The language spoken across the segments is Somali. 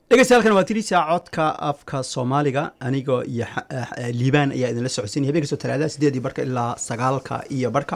dhegeystayaal waa tirisa codka afka soomaaliga anigoo iyo liibaan ayaa idinla socodsiinaya habeen kastoo talaadada sideedii barka ilaa sagaalka iyo barka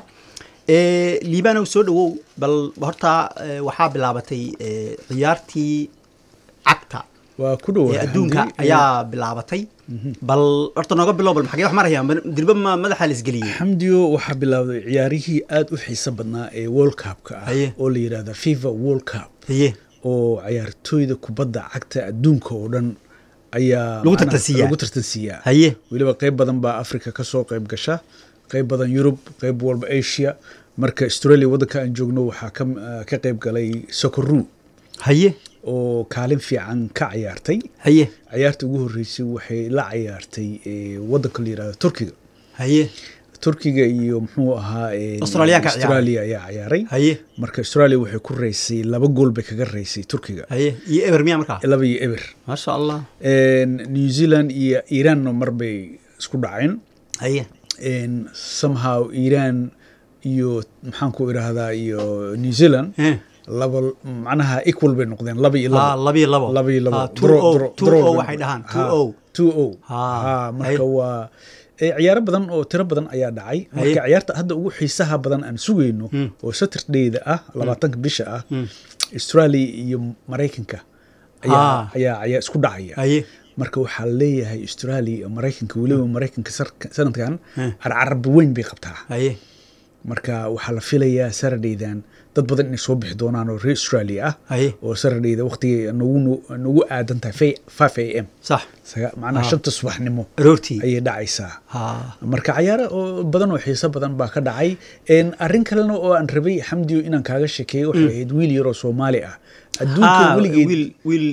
liibanow soo dhawow bal horta waxaa bilaabatay ciyaartii cagta waa ku dhow ee adduunka ayaa bilaabatay bal horta nooga bilow bal maxagee wax marayaan dirba ma madaxa la isgeliyey xamdiyo waxaa bilaawday ciyaarihii aada u xiiso badnaa ee world cupka ah Haye. oo la yidhahda fifa world cup haye oo ciyaartooyda kubadda cagta adduunka oo dhan ayaa Lagu macnaha tartansiiyaa. lagu tartansiiyaa haye weliba qayb badan baa africa ka soo qayb gasha qayb badan yurub qayb walba asia marka australia waddanka aan joogno waxaa ka ka qayb galay sokoru haye oo kaalin fiican ka ciyaartay haye ciyaarta ugu horreysay waxay la ciyaartay eh, waddanka la yidhahdo turkiga haye turkiga iyo muxuu ahaa eh, Australiyaanka ciyaaray. australia ayaa ciyaaray haye marka australia waxay ku reysay laba gool bay kaga reysay turkiga haye iyo eber miya markaa laba iyo eber maasha allah En, new zealand iyo iranna mar bay isku dhaceen haye En, somehow iran iyo maxaan ku idhaahdaa iyo new zealand Eh. laba macnaha equal bay noqdeen laba iyo Ah, laba laba iyo labo laba iyo labo Ah, two Draw- o draw- two draw o bay waxay noqdeen. dhahaan Ha, two o two o Ha, Ha, marka haye. waa eh, ciyaaro badan oo tiro badan ayaa dhacay marka ciyaarta hadda ugu xiisaha badan aan sugayno oo saturdayda ah labaatanka bisha ah australia iyo maraykanka ayaa Ah. ayaa ayaa isku dhacaya haye marka waxaa leeyahay australia iyo maraykanka weliba maraykanka sarka- sanadkan Eh. carcarab weyn bay qabtaa haye marka waxaa la filayaa saradhaydan dad badan inay soo bixi doonaan oo reer australia ah haye oo saradhayda waqtigay nagu nagu aadan tahay five a m sax saga- macnaha Ah. shanta subaxnimo aroortii ayay dhacaysaa ha marka cayaaro oo badan oo xiiso badan baa ka dhacay En, arrin kalena oo aan rabay xamdiyo inaan kaaga sheekeeyo waxay ahayd wiil yaroo soomaali ah adduunka Ah, weligeed wiil wiil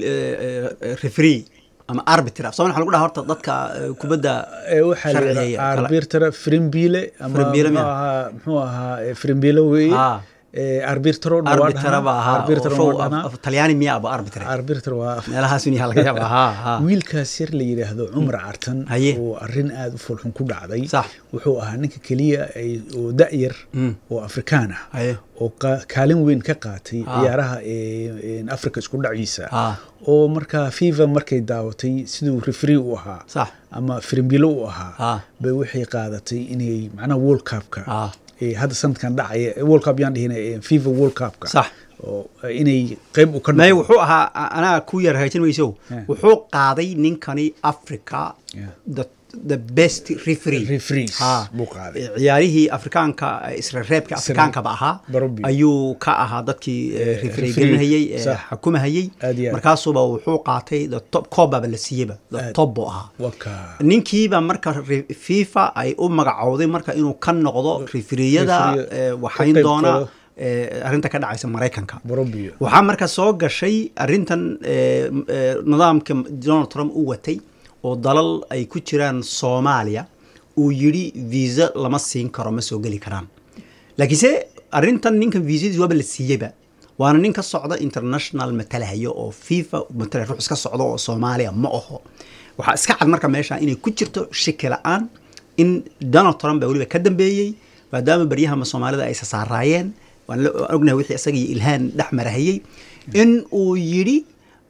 referee ama arbiter af soomali waxa lagu dhaha horta dadka eh, kubadda ee waxaa la sharciga yidhahdaa kala- arbitera frimbile ama Frimbile muxuu miya? ahaa muxuu ahaa eh, frimbile weeye Ah. Eh, arbitero arbitera ba ahaa arbitero oo show waa af- dhahnaa af- talyaani miya aba arbiter arbitero waa af- meelahaas un yaha laga yaaba ha ha wiilkaas yar la yidhaahdo cumar cartan Haye. oo arrin aada u foolxun ku dhacday Sax. wuxuu ahaa ninka keliya ay- oo da-yar oo afrikaan ah haye oo ka- kaalin weyn ka qaatay Ah. ciyaaraha ee ee africa isku dhaciisa Ah. oo markaa fifa markay daawatay siduu refree u ahaa sax ama frimbilo u ahaa Ah. bay waxay qaadatay inay macnaha world cupka Ah. ee hadda sanadkan dhacaya ee world cup yaan dhihin ee fifa world cupka Sax. oo inay qayb u ka may noqdo. wuxuu ahaa a- anaa ku yar hagaajin mayso Yeah. wuxuu qaaday ninkani africa Yeah. the the best referee Referees Ha. buu qaaday. ciyaarihii afrikaanka isra reebka afrikaankaba ahaa Barobi. ayuu ka ahaa dadkii eh, referee referee. gelinahayey eh, Sax. xukumahayey Aad iyo aad. markaasuba wuxuu qaatay the top koobaba la siiyeyba the Aad. top buu ahaa waka ninkiiba marka re- fifa ay u magacowday marka inuu ka noqdo referiyada Referee- eh, ka waxayn qayb doona galo. eh, arrinta ka dhacaysa maraykanka barobiyo waxaa marka soo gashay arrintan eh, eh, nidaamka donald trump u watay oo dalal ay ku jiraan soomaaliya uu yidhi visa lama siin karo ma soo geli karaan laakiinse arrintan ninkan viisadiis waaba la siiyeyba waana nin ka socda international matalahayo oo fifa matala ruux iska socda oo soomaaliya ma aho waxaa iska cad marka meesha inay ku jirto shaki la-aan in donald trump baa weliba ka dambeeyey maadaama baryahama soomaalida ay sasaaraayeen waan la- waan ognahay wixii isaga iyo ilhaan dhex marahayey in uu yidhi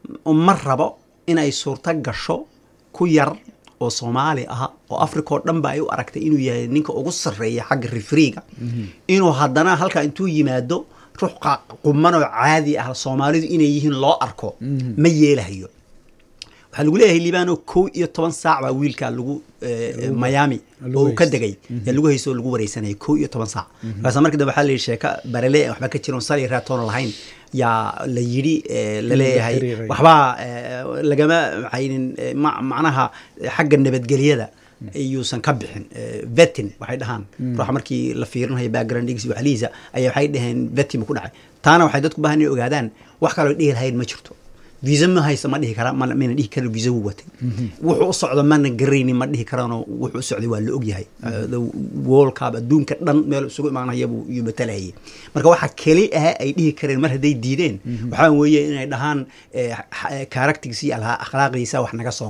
ma rabo inay suurto gasho ku yar oo soomaali ah oo africa oo dhan ba ay u aragtay inuu yahay ninka ugu sarreeya xagga refriga inuu haddana halkaa intuu yimaado ruux qa- quman oo caadi ah soomaalidu inay yihiin loo arko ma yeelahayo waxaa lagu leeyahay liibano kow iyo toban saac baa wiilka lagu eh, miami lagu oo uu ka haysto. degay ee lagu haysto oo lagu wareysanayay kow iyo toban saac markaasa markii dambe waxaa la yidhi sheeka barele aan waxba ka jiron sali raatoona lahayn yaa la yidhi eh, la leeyahay xiriiray. waxbaa eh, lagama maxaynin eh, ma- macnaha eh, xagga nabadgelyada ayuusan ka bixin eh, vetin waxay dhahaan ruuxa markii la fiirinayo backgroundgiisa iyo waxlihiisa ayaa waxay dhaheen vetin buu ku dhacay taana waxay dadku baahan inay ogaadaan wax kaloo dhihi lahayn ma jirto visa ma haysa ma dhihi kara ma- mayna dhihi karin visa wuu watay wuxuu u socdo mana garaynin ma dhihi karaanoo wuxuu u socday waa la ogyahay Uh, the world cup adduunka dhan meel isugu imaanaya buu iyo matalahayay marka waxa keli ah ay dhihi kareen mar hadday diideen waxaa weeye inay dhahaan charactergiisa iyo alha- akhlaaqdiisa wax naga soo galay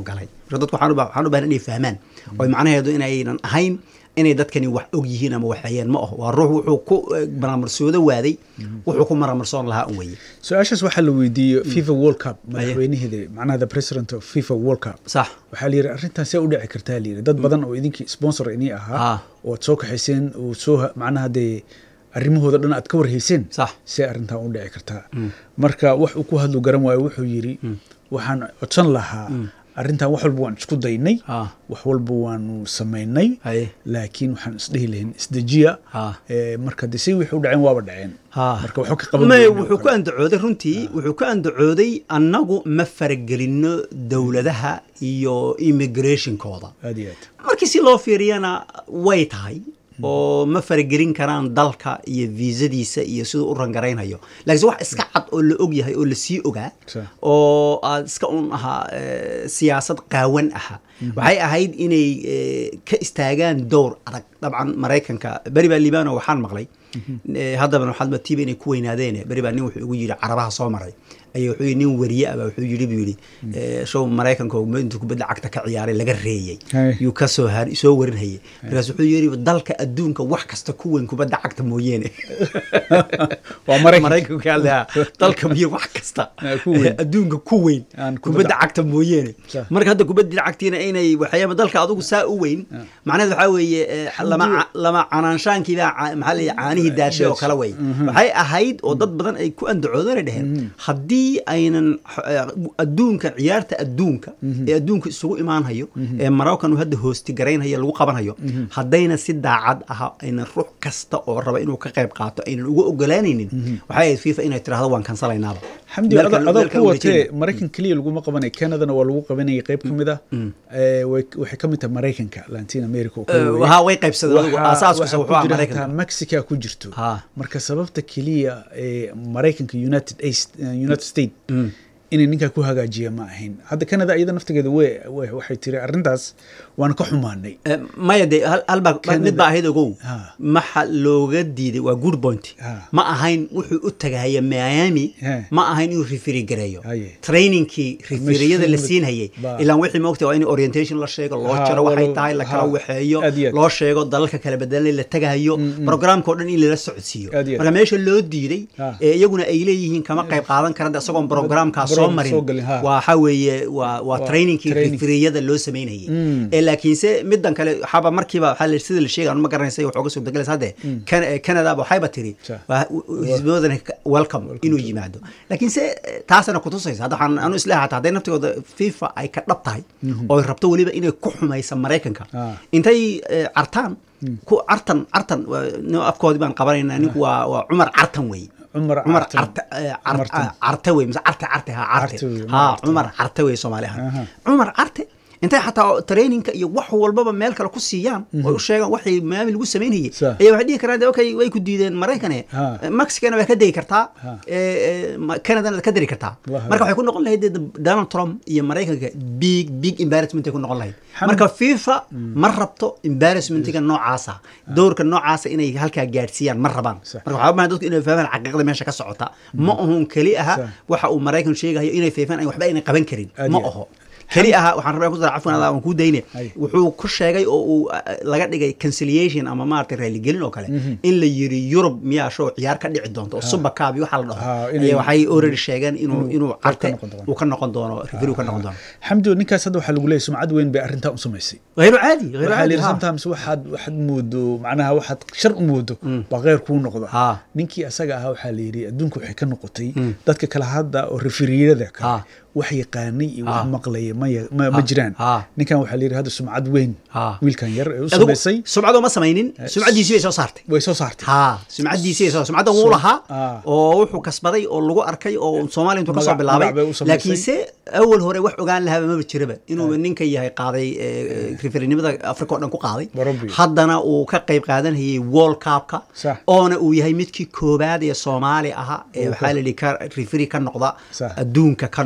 marka dadku waxaan u ba- waxaan u baahan inay fahmaan oo macnaheedu inaynan ahayn inay dadkani wax og yihiin ama waxayeen ma aho waa ruux wuxuu ku eh, maramarsoodo waaday wuxuu ku maramarsoon lahaa un weye su-aashaas waxaa la weydiiyey fifa world cup madaxweynaheeda macnaha the president of fifa world cup sax waxaa la yidhi arrintan see u dhici kartaa la yidhi dad badan oo idinkii sponsor inii ahaa Ah. oo aad soo kaxayseen oo soo ha- macnaha dee arrimahooda dhan aad ka warhayseen Sax. see arrintan u dhici kartaa marka wax uu ku hadlu garan waayo wuxuu yidhi waxaan codsan lahaa arrintan wax walba waan isku daynay Ah. wax walba waanu samaynay Haye. laakiin waxaan isdhehi lahayn isdejiya Ah. Eh, marka de si wixii u dhaceen waaba dhaceen Ha. marka waxba ka qaban May, weyne oo wuxuu ku kale. andacooday runtii wuxuu ku andacooday annagu ma faragelino dowladaha iyo immigrationkooda aad iyo aad markii si loo fiiriyana way tahay oo ma faragelin karaan dalka iyo viisadiisa iyo siduu u rangaraynayo laakiinse wax iska cad oo la og yahay oo lasii ogaa Sa. oo aad iska un ahaa eh, siyaasad qaawan aha waxay ahayd inay eh, ka istaagaan dowr adag dabcan maraykanka beri baa liibano waxaan maqlay eh, haddaba waxaad matiiba inay ku weynaadeen beri baa nin wuxuu igu yidhi carabaha soo maray ayaa wuxuu yidhi nin wariye ah baa wuxuu yidhi buu yidhi eh, show maraykanka oo intuu kubadda cagta ka ciyaaray laga reeyey Hey. yuu ka soo har soo warinhayay markaas wuxuu yidhi dalka adduunka wax kasta ku weyn kubadda cagta mooyeene waa maraykan maraykanka hadlaa dalka miyo wax kasta Ah, ku weyn. adduunka ku weyn Aan kubadda- kubadda cagta mooyeene Sah. marka hadda kubadda cagtiina inay waxyaaba dalka adugu saa u weyn macnaheed waxaa weeye eh, lama ca- lama canaanshaankiibaa ca- maxaa la yidhi caanihii daashay oo kale wey waxay ahayd oo dad badan ay ku andacoodana dheheen haddii aynan x- eh, adduunka ciyaarta adduunka ee adduunka isugu imaanhayo ee maraykan uu hadda hoosti garaynhayo lagu qabanhayo haddayna si daacad aha aynan ruux kasta oo raba inuu ka qayb qaato aynan uga ogolaanaynin waxay ahayd fifa inay tirahdo waan kansalaynaaba xamdi Meel ada kale- adoo meel kale ku uma watee jeedin. maraykan keliya laguma qabanay canadana waa lagu qabanayay qayb ka mid ah Eh, way- waxay ka mid tahay maraykanka latin america oo kale Eh, weeye. haa way qaybsadeen adigu Waxaa- aasaaskiisa waxaa wuxuu ahaa ku jira maraykanka hataa mexica ku jirto Ha. marka sababta keliya ee maraykanka united East- eh, united state inay ninkaa ku hagaajiya ma ahayn hadda canada iyada naftigeeda we we- waxay tiri arrintaas waan ka xumaanay Eh, maya de hal hal baa Canada- mid baa ahayd ogow Ha. maxa looga diiday waa good point Ha. ma ahayn wuxuu u tagahaya miami He. ma ahayn inuu rifiri gareeyo Haye. trainingkii rifiriyada la Mesh- siinhayay Ba- ilaan wixii moogta waa in orientation la sheego loo Ha, jaro waxay walo- tahay la kala ha. waxeeyo Aad iyo aad. loo sheego dalalka kala bedelay la tagahayo programka oo dhan in lala socodsiiyo Aad iyo aad. marka meesha loo diiday Ha. ee iyaguna ay leeyihiin kama qayb qaadan karan de isagoon programkaa soo Program marin soo galin, ha. waxa weeye waa waa Waa trainingkii training. rifiriyada loo sameynayay ee laakiinse midan kale waxaaba markiiba waxaa la- sida la sheegay aan ma garanaysa wax uga suurtagalaysa hadde Can- eh, canada ba waxayba tiri Sa. waa- xisbiyadana ka- welcome inuu yimaado laakiinse eh, taasana kutusaysa hadda waxaan anu isleeyahay hataa hadday naftigooda fifa ay ka dhab tahay oo ay rabto weliba inay ku xumaysa maraykanka Ah. intay eh, cartaan ku cartan cartan waa- nin afkoodii baan qabanayna ninku waa waa cumar cartan weeye Cumar cumar Cartan. carte eh, car- Martan. ah, carte wey mise carte carte ha carte Carte wey, ha Cumar cumar carte wey soomaali Aha. ahaan cumar carte intay xataa traininka iyo wax walbaba meel kale ku siiyaan oo u sheegaan waxay maami lagu samaynayay Sa. ayaa waxay dhihi karaan de, okay way ku diideen maraykane Ha. mexicana waa ka degi kartaa Ha. eh, eh, ma- canadana waad ka dari kartaa Wallahi. marka waxay ku noqon lahayd dee donald trump iyo maraykanka big big embarrassment ay ku noqon lahayd Xam- marka fifa ma rabto embarrassmentiga noocaasa dowrka noocaasa inay halkaa gaadhsiiyaan ma rabaan Sax. marka waxaa baahan dadku inay fahmaan xaqiiqda meesha ka socota ma ahun keli aha Sax. waxa uu maraykan sheegayo inay feefaan ay waxba ayna qaban karin Aad ma iyo aad. aho keli aha waxaan rabaa ku dara cafwan adaa waan kuu dayne Ay. wuxuu ku sheegay oo uu uh, laga dhigay conciliation ama maaragtay raaligelin oo kale in la yiri yurub miyaa show ciyaar ka dhici doonto oo super cup iyo waxa la dhaho Ha, inay- ayaa waxay already sheegeen inuu inuu inuu qayb ka carte noqon doono. uu ka noqon doono review ka noqon doono xamdi ninkaas hadda waxaa lagu leeyahay sumcad weyn bay arrintaa u samaysay غير عادي غير waxaa عادي layidhi ها. sometimes waxaad waxaad moodo macnaha waxaad shar u moodo baa kheyr kuu noqda Ha. ninkii asaga ahaa waxaa la yidhi adduunka waxay ka noqotay dadka kale hadda oo referiyada kale Ha. wax yaqaanay iyo Ha. wax maqlaya ma ya- ma ma jiraan Ha. ninkan waxaa la yidhi hadda sumcad weyn Ha. wiilkan yar ee u adigu samaysay sumcadu ma samaynin sumcadiisii bay soo saartay way soo saartay ha sumcadiisii bay soo sumcadda wuu lahaa ah. oo wuxuu kasbaday oo lagu arkay oo soomaaliya intuu kasoo Magac- bilaabay magac bay u samaysay. laakiinse awal hore wax ogaan lahaaba maba jiraba inuu ninka yahay qaaday referenimada africa oo dhan ku qaaday Barobi. haddana uu ka qayb qaadanayay world cupka Sax. oona uu yahay midkii koobaad ee soomaali ahaa ee Uu waxaa la yidhi ka referi ka noqda Sax. adduunka ka noqda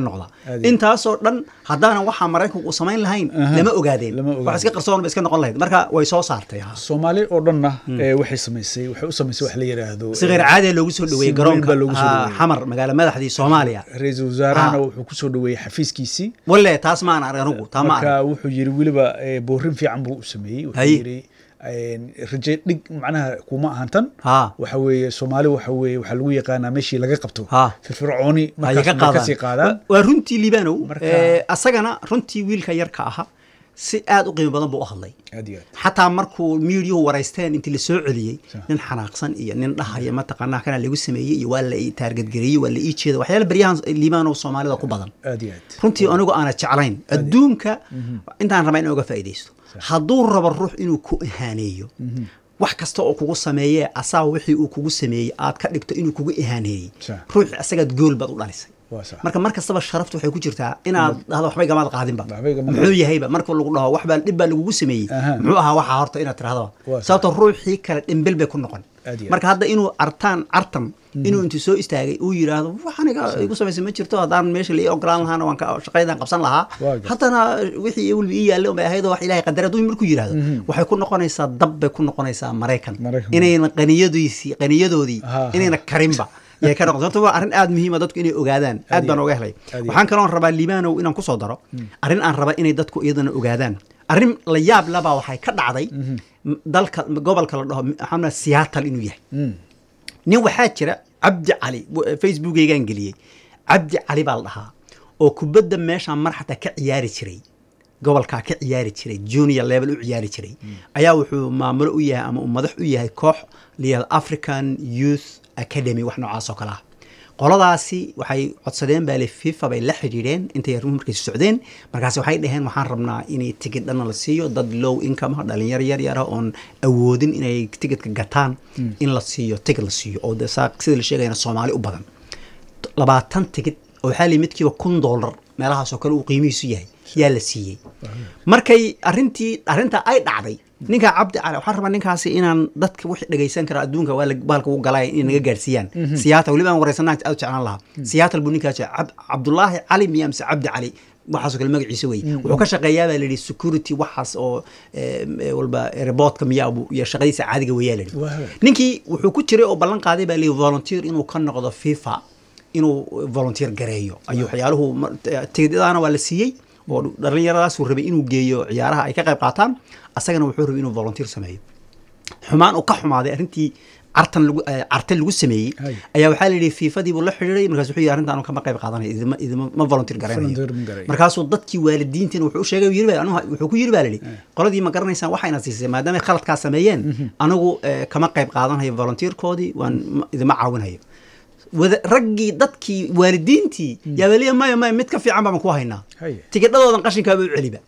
Aad iyo intaasoo dhan haddaanan waxaa maraykanku uu samayn lahayn Aha. lama ogaadeen Lama ogaadeen. wax iska qarsoon ba iska noqon lahayd marka way soo saartay ha. soomaali oo dhanna ee, waxay samaysay waxay u samaysay wax la yidhaahdo si kheyr caadiya loogu soo dhaweeyey si weyn garoonka baa loogu soo ah, dhaweeyey. xamar magaala madaxdii soomaaliya ra-iisul wasaarahana Ah. wuxuu ku soo dhaweeyey xafiiskiisii walle taas ma aan arag anigu taa ma marka arag wuxuu yiri weliba ee, boorin fiican buu u sameeyey wuxuu Haye. yiri een, raje dhig macnaha kuma ahan tan ha waxa weeye soomaali waxa weeye waxaa lagu yaqaanaa meeshii laga qabto Ha. firfircooni ayay markaas ka bay kasii qaadaan qaadaan Wa- waa runtii liibanow Marka- Eh, asagana runtii wiilka yarka aha si aad u qiimo badan buu u hadlay aad iyo aad xataa markuu miidiyuhu waraysteen intii lasoo celiyey Sa- nin xanaaqsan iyo nin dhahaya mataqaanaa kana lagu sameeyey iyo waa la ii taargadgareeyey waa la ii jeeda waxyaala baryahan liibanow soomaalida ku badan aad iyo aad runtii anigu aana jeclayn adduunka intaan rabaa in uga faa'iidaysto hadduu rabo ruux inuu ku ihaaneeyo wax kasta oo kugu sameeyee asaa wixii uu kugu sameeyey aad ka dhigto inuu kugu ihaaneeyey Sa- ruuxii asagaad gool baad u dhalisay waa sax marka mar kastaba sharaftu waxay ku jirtaa inaad dhahdo waxbay gamaad qaadinba Waxbay gamaad muxuu yahayba marka lagu dhaho wax baa dhib baa lagugu sameeyey Aha. muxuu ahaa waxaa horta inaad tirahdaba Waa sax. sababto ruuxii kale dhimbil bay ku noqon Aad iyo marka hadda inuu artaan cartan inuu intuu soo istaagay uu yidhaahdo wax aniga igu samaysay ma jirto haddaan meesha la ii ogolaan lahaana waan ka shaqaydaan qabsan lahaa Waa gar- haddana wixii weliba ii yaalle unbay ahayd oo wax ilaahay qadara hadduu markuu yidhaahdo waxay ku noqonaysaa dab bay ku noqonaysaa maraykan Maraykan. inayna qaniyadoodii qaniyadoodii Ha, ha. inayna karinba yay ka noqon sababto waa arrin aad muhiima dadku inay ogaadaan aad baan iyo- oga helay aad iyo- waxaan kaloon rabaa liibanow inaan kusoo daro arrin aan raba inay dadku iyadana ogaadaan arrin la yaab labaa waxay ka dhacday m- dalka gobolka la dhaho maxamed seattle inuu yahay Mm. nin waxaa jira cabdi cali w- facebookeygaan geliyey cabdi cali baa la dhahaa oo kubadda meeshaan mar xataa ka ciyaari jiray gobolkaa ka ciyaari jiray junior level u ciyaari jiray ayaa wuxuu maamulo u yahay ama uu madax u yahay koox layihahdo african youth academy wax noocaas oo kale ah qoladaasi waxay codsadeen baa le fifa bay la xidhiidheen intay arrimuhu markay socdeen markaasi waxay dhaheen waxaan rabnaa inay tigid dhanna la siiyo dad low income ah dhalinyaro yar yar ah oon awoodin inay tigidka gataan in la siiyo tigid la siiyo oo de saa sida la sheegayana soomaali u badan labaatan tigid oo waxaa la midkiiba kun dollar meelahaasoo kale uu qiimihiisu yahay yaa la siiyey markay arrintii arrintaa ay dhacday ninkaa cabdi cali waxaan rabaa ninkaasi inaan dadka wixii dhegaysan kara adduunka waa la- bahalka ugu galay inay naga gaarsiiyaan siyaata weliba aan wareysanaa aad u jeclaan lahaa siyaatal buu ninkaas jecel. Cab- cabdulaahi cali miya mise cabdi cali waxaasoo kale magaciisa wey wuxuu ka shaqeeyaa baa layidhi security waxaas oo eh, eh, walba reboodka miyaa buu- iyo shaqadiisa caadiga weyaa layidhi Waa. ninkii wuxuu ku jiray oo ballan qaaday baa layidhi volunteer inuu ka noqdo fifa inuu volunteer gareeyo ayuu waxyaaluhu ma- t- tigidhadaana waa la siiyey oo dhallinyaradaasuu rabay inuu geeyo ciyaaraha ay ka qayb qaataan asagana wuxuu rabay inuu volunteer sameeyo xumaan uu ka xumaaday arrintii cartan lagu eh, carte lagu sameeyey Hay. ayaa waxaa la yidhi fiifadii buu la xidhiiray markaas wuxuu yidhi arrintaan kama qayb qaadanayo idima idima ma volunteer garanayo Volunteer ma garanayo. markaasuu dadkii waalidiintiina wuxuu u sheegay yiri baa anigu wuxuu ku yiri baa layidhi qoladii ma garanaysaan waxayna siisay maadaama ay khaladkaa sameeyeen anigu eh, kama qayb qaadanayo volunteerkoodii waan ma- idima caawinayo wada raggii dadkii waalidiintii yaa weliya maya maya mid ka fiican baan ku haynaa Haye. tigidhadoodan qashinkaaba u celiba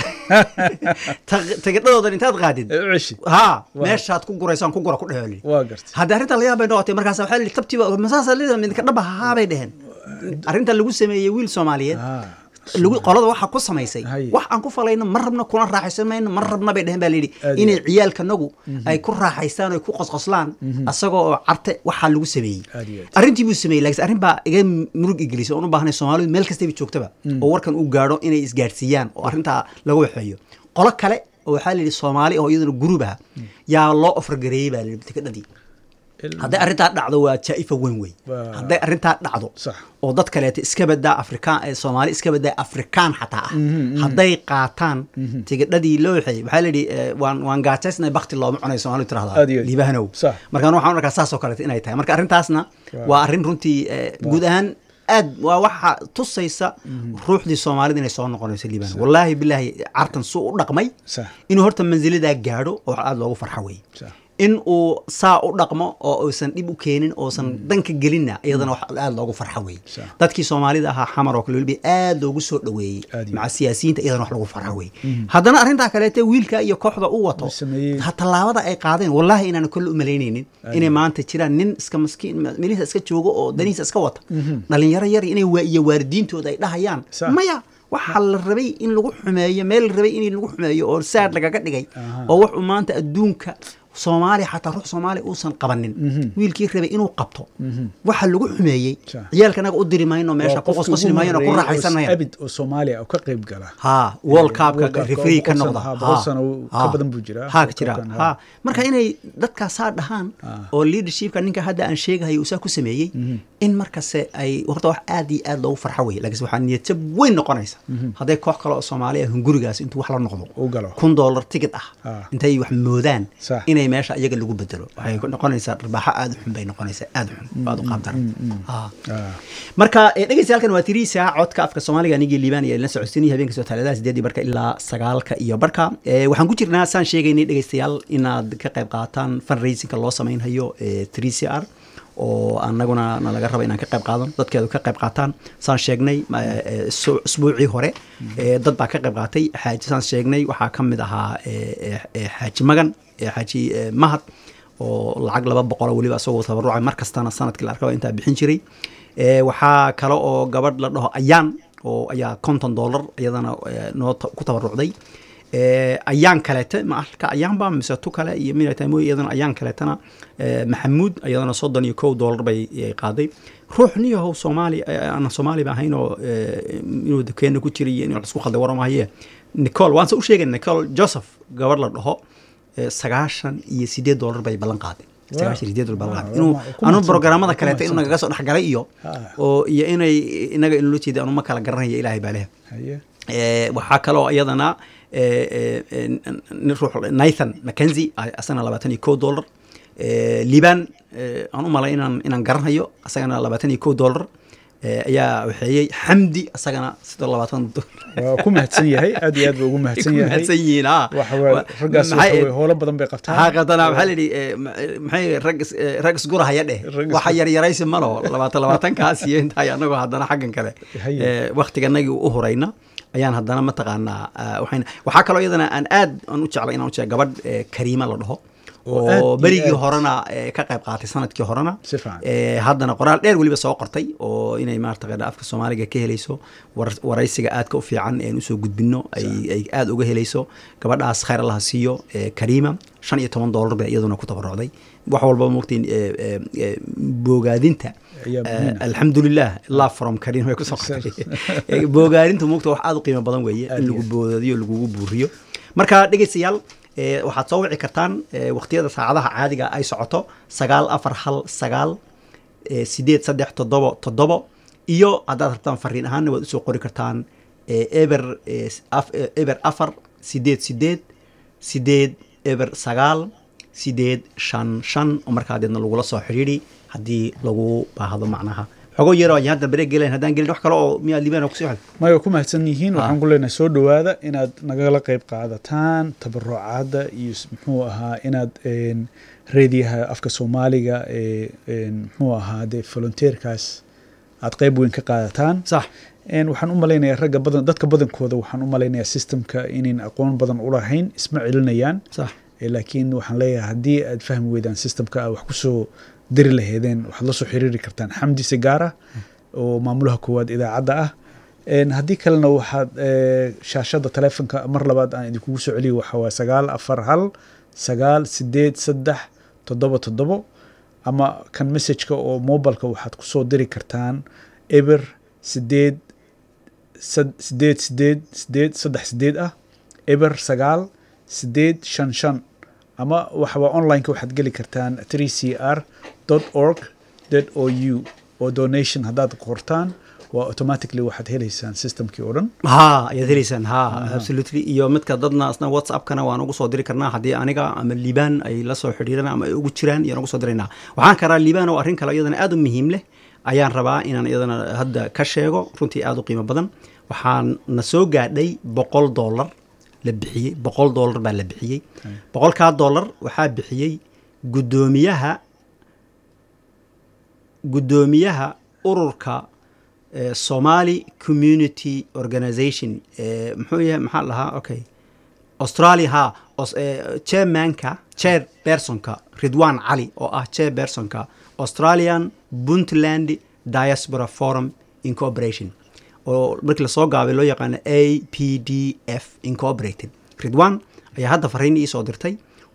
Ta- tigidhadoodan intaad qaadid Ee, u ceshi haa Waa. meeshaad ku guraysaan ku gura ku dheho li waa gartay hadda arrinta la yaab bay noqotay markaas waxaa lihi tabtiba masaasa lida midka dhaba haa bay dheheen arrinta lagu sameeyey wiil soomaaliyeed Ah, lagu qolada waxa ku samaysay Haye. wax aan ku falayno ma rabno kuna raaxaysan mayno ma rabna bay dheheen baa layidhi Aad iyo inay aad. ciyaalkanagu ay ku raaxaystaan oo ay ku qosqoslaan asagoo oo carte waxaa lagu sameeyey Aad iyo aad. arrintii buu sameeyey laakiin arrin baa iga murug igelisay oon u baahnay soomaalidu meel kastaba joogtaba oo warkan uu gaadho inay isgaadhsiiyaan oo arrintaa laga waxeeyo qolo kale oo waxaa la yidhi soomaali oo iyaduna guruub ah yaa loo ofargareeyey baa la yidhi tikadhadii il- hadday arrintaa dhacdo waa jaa'ifa weyn wey Waa- hadday arrintaa dhacdo Sax. oo dad kaleeta iska badaa afrikaan ee soomaali iska badaa afrikaan xataa ah hadday qaataan tigidhadii loo waxeeyey waxaa la yidhi eh, waan waan gaajaysnay bakti looma cunayo soomaalidu Aad iyo tirahdaa aad. liibahanow Sax. markaan waxaan arkaa saas oo kaleeta inay tahay marka arrintaasna Waa. waa arrin runtii eh, guud ahaan aad waa waxa tusaysa ruuxdii soomaalida inay soo noqonayso liibano wallaahi bilaahi cartan suu u dhaqmay Sax. inuu horta manzilidaa gaadho oo aada loogu farxo wey Sax. in uu saa u dhaqmo oo uusan dhib u keenin oosan danka gelinna iyadana wax aada loogu farxo wey Sax. dadkii soomaalida ahaa xamar oo kale weliba aada loogu soo dhoweeyey Aad iyo maca siyaasiyiinta iyadana wax lagu farxo wey haddana arrintaa kaleete wiilka iyo kooxda u wato Uu sameeyey. ha tallaabada ay qaadeen wallaahi inaan kolle u malaynaynin inay maanta jiraan nin iska maskiin meelihiisa iska joogo oo danihiisa iska wata dhalinyaro yar inay waa- iyo waalidiintooda ay dhahayaan Sax. maya waxaa la rabay in lagu xumeeyo meel la rabay in lagu xumeeyo oo saad lagaga dhigay Aha. oo wuxuu maanta adduunka soomaaliya xataa ruux soomaaliya uusan qabanin wiilkii rabay inuu qabto waxa lagu xumeeyey Sa. ciyaalka anaga u diri mayno meesha ku qosqosli mayno ku raaxaysan mayno abid oo soomaaliya oo ka qayb gala ha world cupka World Cup-ka referee ka boqol noqda sano- ha, boqol sano ka badan buu jiraa. ha World jira Cup-kan, ha ha. marka inay dadkaasaa dhahaan oo leadershipka ninka hadda aan sheegahayo uu saa ku sameeyey in markase ay horta wax aad iyo aad loogu farxo weye laakiinse waxaa niyadjab weyn noqonaysa hadday koox kale oo soomaali ah hungurigaas intuu wax la noqdo u galo kun dollar ticket ah Ah. intay wax moodaan Sax. inay meesha iyaga lagu bedelo waxay noqonaysaa dharbaaxo aad u xun bay noqonaysaa aad u xun aad u qaabdaran Ah. Ah. marka eh, dhegeystayaaalkan waa tiriisa codka afka soomaaliga anigii liibaan iyo la socodsiinaya habeenka soo taaladaha sideedii barka ilaa sagaalka iyo barka Eh, waxaan ku jirnaa saan sheegaynay dhegeystayaal inaad ka qayb qaataan fundraisingka loo samaynhayo three c r oo anaguna na laga raba inaan ka qayb qaadan dadkeedu ka qayb qaataan saan sheegnay ma- eh, su- usbuucii hore eh, dad baa ka qayb qaatay xaaji saan sheegnay waxaa ka mid ahaa eh, eh, eh, xaaji magan eh, xaaji eh, mahad oo lacag laba boqolo weliba isagoo tabarucay mar kastana sanadkii la arkaba intaa bixin jiray Eh, waxaa kale oo gabadh la dhaho ayaan oo ayaa konton dollar iyadana eh, noo ta- ku tabarucday Eh, ayaan kaleete ma alka ayaanba mise tu kale iyo minatamoy iyadana ayaan kaleetana eh, maxamuud iyadana soddon iyo kow dollar bay eh, qaaday ruux niyahow soomaali eh, aan soomaaliba ahayn oo eh, inuu dukeena ku jiray iyo inuu isku khalday waramahaye nicol waanse u sheegay nicol joseph gabadh la dhaho eh, sagaashan iyo sideed dollar bay ballan qaaday sagaashan iyo sideed dollar ballan qaaday Waa, inuu waa, ku anu mahadsan- programmada ku kaleeta inuu mahadsan. nagaga soo dhexgalay iyo Ah. oo iyo inay inaga inula jeeda anu ma kala garanaya ilaahay baa leh haye Eh, waxaa kaloo iyadana eh, eh, eh, nin ruux nathan mackenzie ah, asagana labaatan iyo kow dollar Eh, liban eh, aan u malay inaan inaan garanhayo asagana labaatan iyo kow dollar Eh, ayaa waxeeyey xamdi asagana sidoo labaatan waa ku mahadsan yahay aad iyo aad buu ugu mahadsan yahay mahadsan yihiin ah waxa waa raggaas waxa Maxay- way howlo badan bay qabtaan haa qadana maxaa la yidhi eh, ma- eh, maxay rag is- eh, rag isgurahaya dheh Rag is- waxa yaryaraysi malo labaatan labaatankaas iyo intaay anagoo haddana xaggan kale Haye. eh, waktiganagii u hurayna ayaan haddana mataqaanaa ah, waxayna waxaa kaloo iyadana aan aad aan u jeclay inaan u jeclay gabadh eh, kariima la dhaho Oo aad oo iyo berigii aad. horena eh, ka qayb qaatay sanadkii horena Si fiican. Eh, haddana qoraal dheer weliba soo qortay oo inay maarata afka soomaaliga ka helayso war- waraysiga aadka u fiican een usoo gudbino ay ay aada uga helayso gabadhaas khayr allaha siiyo eh, kariima shan iyo toban dollar bay iyaduna ku tabarucday wax walba mogtiin boogaadinta Ayaa eh, muhiim ah. alxamdulilah love from kariim way kusoo qortay Eh, boogaadintu mogta wax aada u qiimo badan weeye Aad in iyo lagu aad. boodadiyo lagugu buuriyo marka dhegeystayaal eh, waxaad soo wici kartaan eh, waqtiyada saacadaha caadiga ay socoto sagaal afar hal sagaal eh, sideed saddex toddobo toddobo iyo haddaad rabtaan fariin ahaanna waad usoo qori kartaan eh, eber eh, af- eh, eber afar sideed sideed sideed eber sagaal sideed shan shan oo markaa deedna lagula soo xidhiidhi haddii lagu baahdo macnaha xogo yaroo ay hadda bareeg gelen haddaan gelin wax kale oo miyaa liibana kusii xel may waa ku mahadsan yihiin waxaan ku leenahay soo dhowaada inaad nagala qayb qaadataan tabarucaadda iyo s- muxuu ahaa inaad een, reediyaha afka soomaaliga ee een, muxuu ahaa dee volunteerkaas aad qayb weyn ka qaadataan sax Een, waxaan u malaynayaa ragga badan dadka badankooda waxaan u malaynayaa systemka inayn aqoon badan u lahayn isma celinayaan sax Eh, laakiin waxaan leeyahay haddii aad fahmi weydaan systemka aad wax kusoo diri laheedeen waxaad la soo xiriiri kartaan xamdi sigaara oo maamulaha koowaad idaacadda ah Een, haddii kalena waxaad eh, shaashada taleefonka mar labaad aan idinkugu soo celiyo waxaa waa sagaal afar hal sagaal sideed saddex toddoba toddobo ama kan messageka oo mobilka waxaad kusoo diri kartaan eber sideed sad- sideed sideed sideed saddex sideed ah eber sagaal sideed shan shan ama waxaba onlineka waxaad geli kartaan 3cr org o u oo donation haddaad qortaan waa automatically waxaad helaysaan systemkii oo dhan ha ayaad helaysaan ha absolutely iyo midka dadna asna whatsappkana waan ugu soo diri karnaa haddii aniga ama liibaan ay la soo xidhiiraan ama ay ugu jiraan iyaan ugu soo diraynaa waxaan karaa liibaan oo arrin kale iyadana aad u muhiim leh ayaan rabaa inaan iyadana hadda ka sheego runtii aad u qiimo badan waxaan na soo gaadhay boqol dollar la bixiyey boqol dollar baa la bixiyey boqolkaa dollar waxaa bixiyey guddoomiyaha guddoomiyaha ururka eh, somali community organization eh, muxuu yahay maxaa la dhahaa okay australia ha Aus- eh, chairmanka chair personka ridwan cali oo ah chair personka australian puntland diaspora forum incorporation oo markii lasoo gaabay loo yaqaano a p d f incorporated ridwan ayaa hadda fariin ii soo dirtay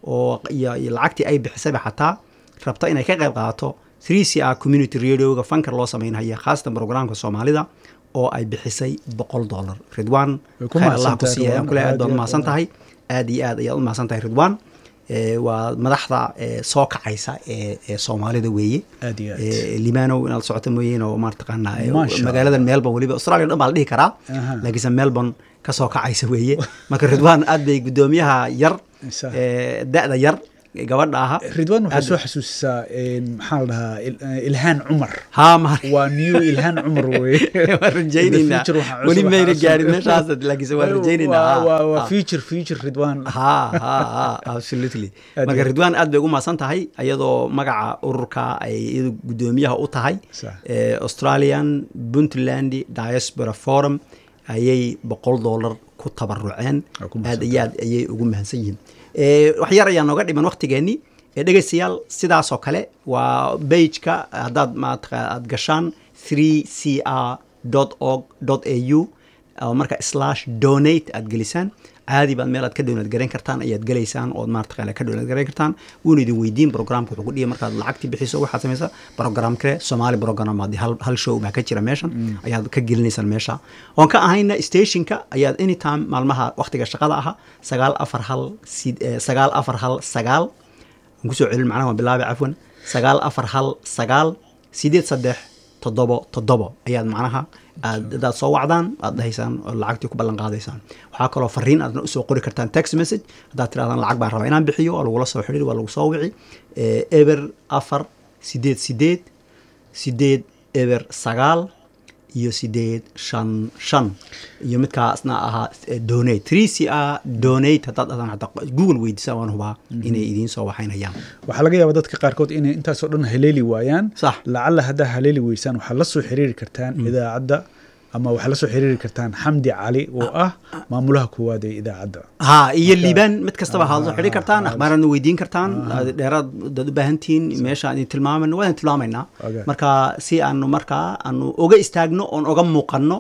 oo iyo iyo lacagtii ay bixisayba xataa rabta inay ka qayb qaadato 3 c r community radioga fankar loo sameynhaya khaasatan programka soomaalida oo ay bixisay boqol dollar ridwan Way ku khayr allah ku mahadsantahay, siiya ayaan kule aad Ridwan. baad Aad iyo umahadsan aad. tahay aad iyo aad ayaad u mahadsan tahay ridwan Eh, waa madaxda eh, soo kacaysa ee ee soomaalida weeye aad iyo aad Eh, limanow inaad socoto mooyeen oo maartaqaanaa eh, Masha Allah. magaaladan melbourne weliba australia dhan baa la dhihi karaa Aha. laakiinse melbourne ka soo kacaysa weeye marka ridwan aad bay guddoomiyaha yar Isa. eh, da-da yar ee gabadha aha ridwan waxay aad- soo xasuusisaa een, maxaa la dhahaa il- eh, ilhaan cumar haa ma waa new ilhaan cumar weye waan rajaynaynaa Future waxaa cusub, weli waxaa mayna cusub. gaarin meeshaas laakiinse waan rajaynaynaa Waa- haa, waa waa haa. future future ridwan ha ha ha absolutely Aad marka iyo- ridwan aad bay ugu mahadsan tahay iyadoo magaca ururka ay iyadu guddoomiyaha u tahay Sax. eh, australian puntland diaspora forum ayay boqol dollar ku tabaruceen Waa ku mahadsan aad iyo aad ayay ugu mahadsan yihiin Eh, wax yar ayaa nooga dhiman waqtigeenni Eh, dhegeystayaal sidaasoo kale waa bageka haddaad maata aad gashaan 3 c r org au oo marka slash donate aad gelisaan caadi baad meel aad ka download garayn kartaan ayaad gelaysaan ood maarata ka download garayn kartaan wuuna idin weydiin programka wuxuu ku dhihi markaad lacagtii bixiso waxaad samaysaa program kale soomaali program haddii hal, hal show baa ka jira meeshan ayaad ka gelinaysaan meesha oon ka ahayna stationka ayaad anytime maalmaha waqtiga shaqada aha sagaal afar hal sid- eh, sagaal afar hal sagaal aan kusoo celin macnaha waan bilaabay cafwan sagaal afar hal sagaal sideed saddex toddobo toddobo ayaad macnaha aad hadaad soo wacdaan aad dhahaysaan oo lacagtii ku ballan qaadaysaan waxaa kaloo fariin aadna usoo qori kartaan text message haddaad tirahdaan lacag baan rabaa inaan bixiyo waa lagula soo xidhiir waa lagu soo wici Eh, eber afar sideed sideed sideed eber sagaal iyo sideed shan shan iyo midkaasna ahaa eh, donate three c r donate haddaad dhahdaan xataa google weydiisaan waan hubaa inay idiin soo waxaynayaan waxaa laga yaabaa dadka qaarkood inay intaasoo dhan haleeli waayaan Sax. lacalla haddaa haleeli weysaan waxaad la soo xiriiri kartaan idaacadda ama waxaad la soo xiriiri kartaan xamdi cali oo ah maamulaha koowaad ee idaacadda ha iyo liibaan mid kastaba haad soo xidhi kartaan akhbaaraadna weydiin kartaan dheeraad dad u baahan tihiin meesha aan idin tilmaamayno waan idin tilmaamaynaa Okay. marka si aanu markaa aanu oga istaagno oon oga muuqanno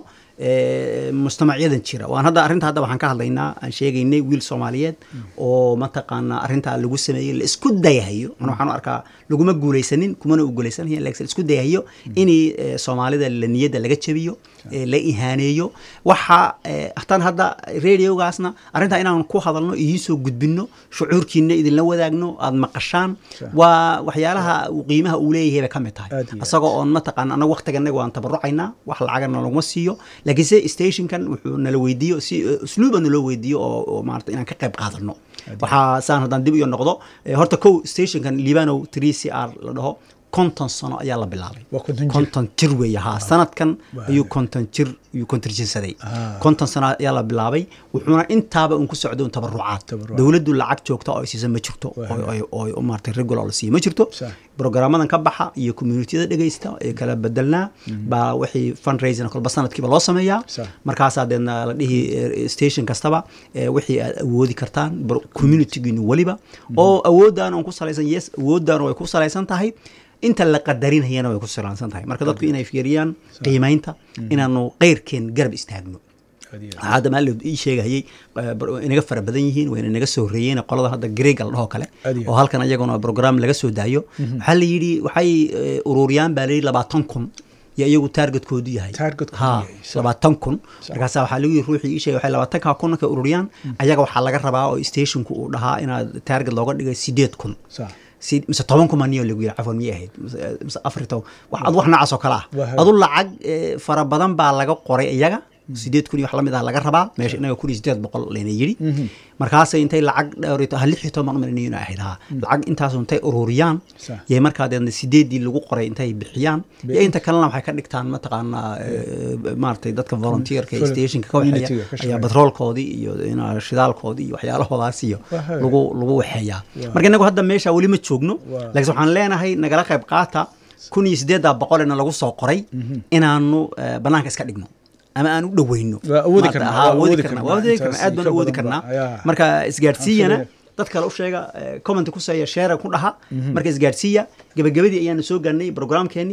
eh, mujtamacyadan jira waan hadda arrinta hadda waxaan ka hadlaynaa aan sheegaynay wiil soomaaliyeed oo mataqaana arrintaa lagu sameeyey la isku dayahayo ana waxaan u arkaa laguma guulaysanin kumana u guulaysanaya laakiin la isku dayahayo inay eh, soomaalida la niyadda laga jabiyo eh, la ihaaneeyo waxa eh, hataan hadda radiogaasna arrintaa inaan ku hadalno idiin soo gudbinno shucuurkiina idinla wadaagno aad maqashaan Sure. waa waxyaalaha uu qiimaha uu leeyahay bay ka mid tahay Aad iyo aad. isagoo oon mataqaan anaga waqtiganaga waan tabarucaynaa wax lacagana laguma siiyo laakiin se stationkan wuxuu nala weydiiyo si usluuba naloo weydiiyo oo, oo maarata inaan ka qayb qaadano waxaa saan haddaan dib iyo noqdo eh, horta kow stationkan libanow 3 c r la dhaho konton sano ayaa la bilaabay Waa konton jir. konton jir weeye haa sanadkan Waa ayuu konton jir ayuu kontirjinsaday Ah. konton sano ayaa la bilaabay wuxuuna intaaba un ku socday un tabarucaad Tabarucaad. dowladdu lacag joogta oo ay siisa ma jirto Waa oo- oo- oo oo maarata regular la siiyo ma jirto Sax. brograamadan ka baxa iyo communitiyada dhegaysta ee kala bedelnaa baa wixii fundraising kolba sanadkiiba loo sameeyaa Sax. markaasaa deedna la dhihi eh, station kastaba eh, wixii aad awoodi kartaan bro- communitygiinu weliba oo awoodaan on ku salaysan yes awoodaan way ku salaysan tahay inta la qadarinayana way ku salaysan tahay marka dadku inay fiiriyaan qiimaynta inaanu qeyrkeen garab istaagno Aad iyo aad. hadda maali ii sheegahayey eh, bar- inaga fara badan yihiin wayna naga soo horeeyeen qolada hadda greega la dhahoo kale Aad iyo oo halkan ayaguna program laga soo daayo waxaa la yidhi waxay eh, ururiyaan baa la yidhi labaatan kun iyo iyagu taargetkoodu yahay Targetkoodu Ha, yahay, sax. labaatan kun markaasa waxaa lagu yidhi ruuxii ii sheegay waxay labaatanka kun markay ururiyaan ayaga waxaa laga rabaa oo stationku uu dhahaa inaad taarget looga dhigay sideed kun Sax. si- mise toban kuma niyo lagu yidhi cafwan miyay ahayd mise- mise afar iyo toban wax ad wax noocaas oo kale ah Waa adu lacag eh, fara badan baa laga qoray iyaga sideed kun iyo wax lamid ah laga rabaa meesha inaga kun iyo sideed boqol layna yidhi markaasay intay lacag dhowr iyo to- ha lix iyo toban umalinayo inay ahayd ha lacag intaasu intay ururiyaan Sax. yay markaa deedna sideedii lagu qoray intay bixiyaan iyo inta kalena waxay ka dhigtaan mataqaanaa eh, maaragtay dadka volunteerka ee Vol- stationka ka waxeeya community-ga ka ayaa shaqeeya. batroolkoodii iyo ina shidaalkoodii iyo waxyaalahoodaas iyo Waa haye. lagu lagu waxeeyaa Waa. marka inagu hadda meesha weli ma joogno Waa. laakiin waxaan leenahay nagala qayb qaata kun iyo sideeddaa boqolena lagu soo qoray inaanu eh, banaanka iska dhigno ama aan u dhoweyno Waa awoodi Maarata, karnaa, haa, waa awoodi awoodi karnaa karnaa. waa awoodi karnaa Intaas aad baan ka awoodi badan karnaa ba, ayaa. marka isgaadhsiiyana Aan dad kale u sheega eh, comment ku seeya share ku dhaha marka isgaadhsiiya gabagabadii ayaanu soo gaarnay programkeeni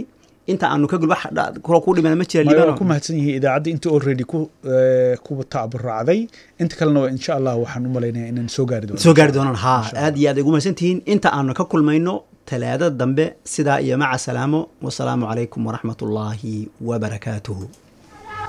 inta aanu ka gul wax dha- kula ku dhimana ma jira Maya waa ku liibano mahadsan yihiin idaacadda intii already ku eh, ku tacburacday inta kalena waa insha allah waxaan u malaynayaa inaan soo gaari doono soo gaari doonaan ha Insha Allah. aad iyo aad ay ugu mahadsan tihiin inta aanu ka kulmayno talaadada dambe sidaa iyo maca salaamo wasalaamu calaykum waraxmat ullaahi wabarakaatuhu